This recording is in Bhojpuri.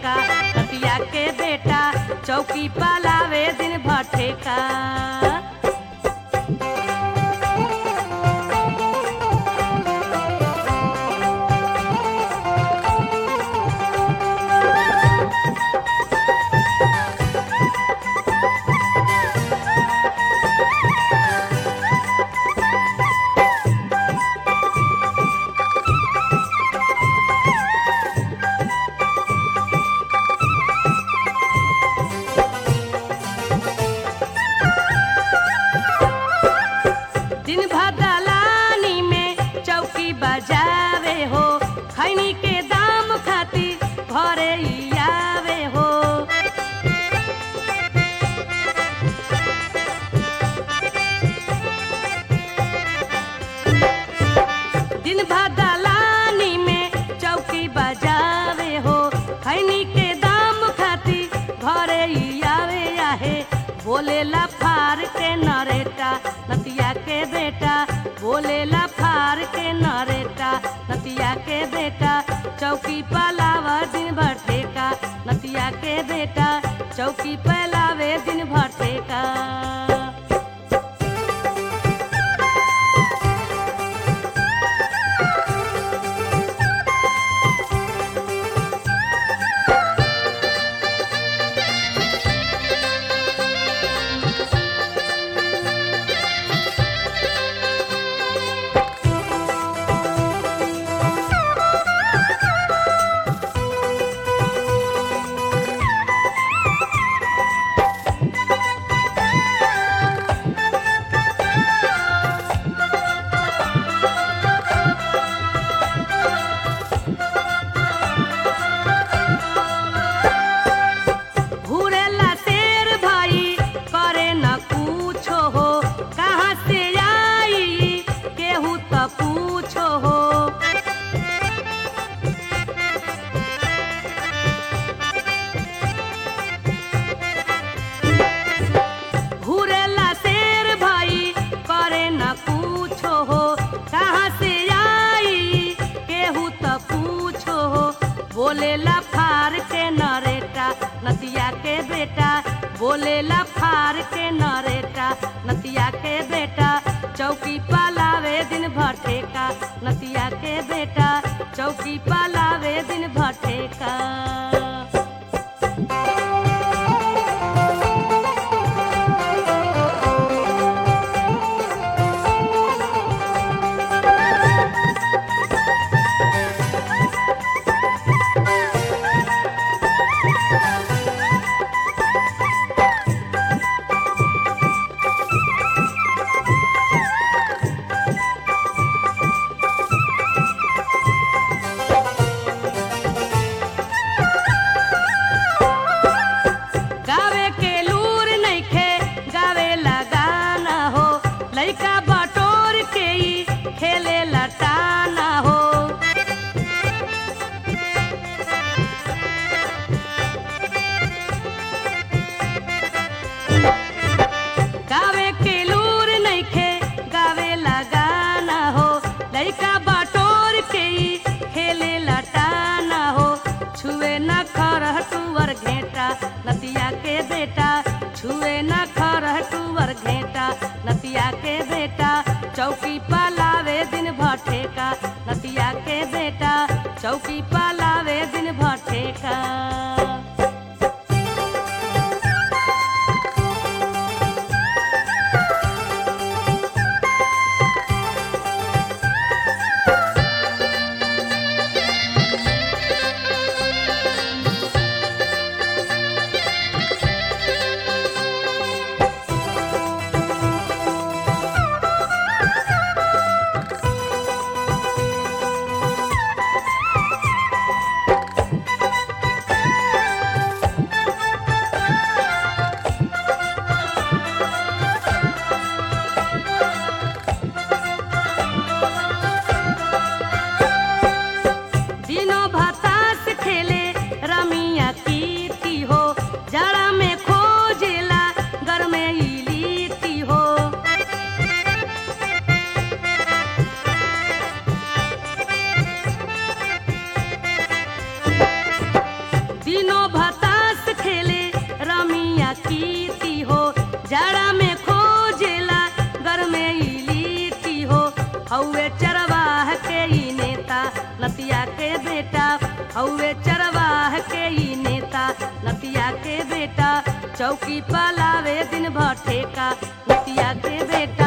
भटेका नतिया के बेटा चौकी पलावे दिन भटेका दिन भर दलानी में चौकी बजावे हो खैनी के दाम खातिर घरे ही आवे हो दिन भर दलानी में चौकी बजावे हो खैनी के दाम खातिर घरे ही आवे आहे बोलेला फार के नरेटा नतिया के बेटा बोलेला फार के नरेटा नतिया के बेटा चौकी पलावा दिन भर ठेका नतिया के बेटा चौकी पलावे दिन भर ठेका घूरेला शेर भाई करे न पूछो हो कहाँ से आई केहू तो पूछो हो घूरेला शेर भाई करे न पूछो हो कहाँ से आई केहू तो पूछो हो बोलेला फार के नरेटा नतिया के बेटा बोलेला फार के नरेटा नतिया के बेटा चौकी पलावे दिन भर ठेका नतिया के बेटा चौकी पलावे दिन भर ठेका गावे के लूर नइखे गावे लगाना हो लइका बटोर के ही खेले लटाना हो गावे के लूर नइखे गावे लगाना हो लइका बटोर के ही खेले लटाना हो छुए न खरह टूवर घेटा नतिया के बेटा छुए न खरह टूवर घेटा नतिया के बेटा चौकी पलावे दिन भर ठेका नतिया के बेटा चौकी पलावे दिन भर ठेका नतिया के बेटा हौवे चरवाह के ई नेता नतिया के बेटा चौकी पलावे दिन भर ठेका नतिया के बेटा